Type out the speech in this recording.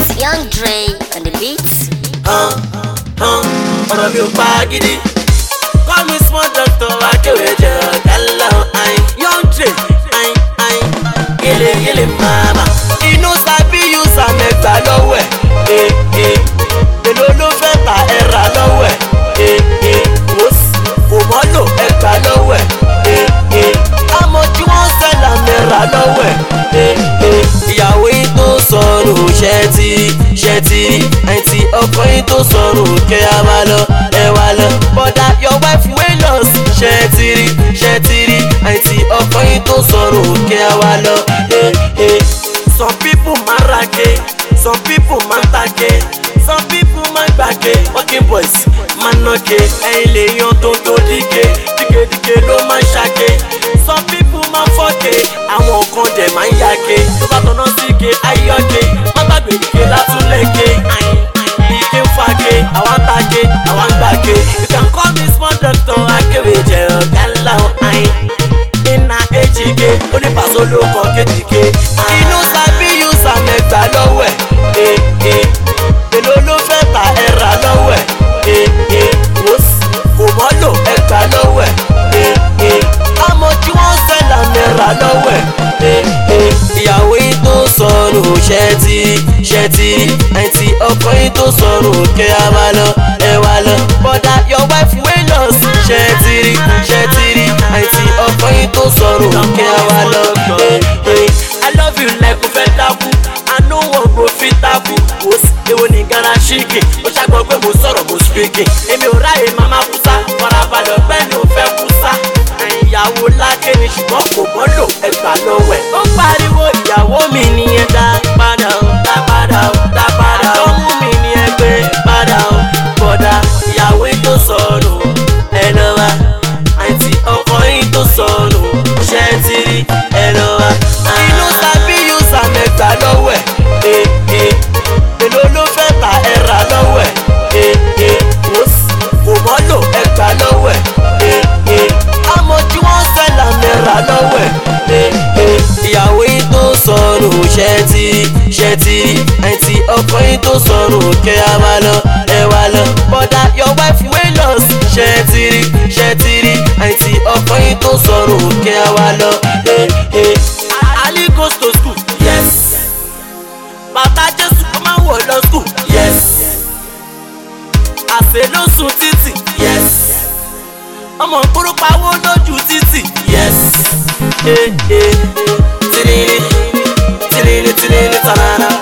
Young Dre on the beats. hàn hàn ọ̀rọ̀ mi ò pa gidi. call me small doctor akéwì jẹ ọ̀gá ńlá ayin. young Dre ayin ayin yẹlẹ yẹlẹ mama. inú sábì yusa mẹ́ta lọ́wọ́ ẹ̀ ee èlò ló fẹ́ ta ẹ̀rà lọ́wọ́ ẹ̀ ee wòs kò mọ́lò ẹ̀gbà lọ́wọ́ ẹ̀ ee àmọ́ tí wọ́n sẹ́là mẹ́ra lọ́wọ́ ẹ̀ ee ìyàwó yìí tó sọnù ṣẹ́tì ṣẹ́tì àìtí ọkọ yìí tó sọnù kẹ́ ẹ wá lọ ẹ wá lọ bọ́dà your wife wey lost ṣẹ́tìrì ṣẹ́tìrì àìtí ọkọ yìí tó sọnù kẹ́ ẹ wá lọ ẹ ẹ. some people máa rage some people máa tage some people máa gbàge working boys máa nàge ẹ̀yin lè yan tó tó díje dígedíge ló máa ṣàge some people máa fọ́ge àwọn kan dẹ̀ máa ń yage tó bá tọ́nà síge ayọ́ge má gbàgbé ike látúnlẹ̀ge ike ń fage àwọn ń tage àwọn ń gbàge you can call me small doctor akéwì jẹ ọ̀gá ńlá ayin iná ejike onípàṣẹ olóko kéjìké inú sábì yusa mẹ́ta lọ́wọ́ ẹ̀ ee èlò ló fẹ́ ta ẹ̀rà lọ́wọ́ ẹ̀ ee wòs kò mọ́lò ẹ̀gbà lọ́wọ́ ẹ̀ ee àmọ́ tí wọ́n sẹ́là mẹ́ra lọ́wọ́ ẹ̀ ee ìyàwó yìí tó sọnù ṣẹ́tì ṣẹ́tì àìtí ọkọ yìí tó sọnù kẹ́ ẹ wá lọ ẹ wá lọ bọ́dà your wife wey lost ṣẹ́tìrì ṣẹ́tìrì àìtí ọkọ yìí tó sọnù kẹ́ ẹ wá lọ ẹ ẹ i love you like o fẹ́ dákú i no wan go fit tabu wos èwo ní gara ṣíkì ó ṣàgbọ́ pé mo sọ̀rọ̀ mo speaking èmi ò ráyè mama kúsá farabalẹ̀ ọ̀gbẹ́ ni ò fẹ́ kúsá ìyàwó lákè ni ṣùgbọ́n kò mọ́lò ẹgbà lọ́wọ́ ẹ̀. ó pariwo ìyàwó mi nìyẹn dá padà ó dá padà ó dá padà ó mú mi ní ẹgbẹ́ padà ó bọ̀dà ìyàwó yìí tó sọnù ẹ lọ wá àǹtí ọkọ yìí tó sọnù ṣẹ́ ti rí ẹ lọ wá. inú sábì yusa mẹ́ta lọ́wọ́ ẹ̀ ee èlò ló fẹ́ ta ẹ̀rà lọ́wọ́ ẹ̀ ee wòs kò mọ́lò ẹgbà lọ́wọ́ ẹ̀ ee àmọ́ tí wọ́n sẹ́là mẹ́ra lọ́wọ́ ẹ̀ ee ìyàwó yìí tó sọnù ṣẹ́tì ṣẹ́tì àìtí ọkọ yìí tó sọnù kẹ́ ẹ wá lọ ẹ wá lọ bọ́dà your wife wey lost ṣẹ́tìrì ṣẹ́tìrì àìtí ọkọ yìí tó sọnù kẹ́ ẹ wá lọ ee ee. Ali goes to school yes bàbá jésù kó máa wọ̀ lọ school yes àṣẹ ló sun títì yes ọmọ nkúrú pawó lójú títì yes ee ee tìrìrì tìrìrì tìrìrì tànàrà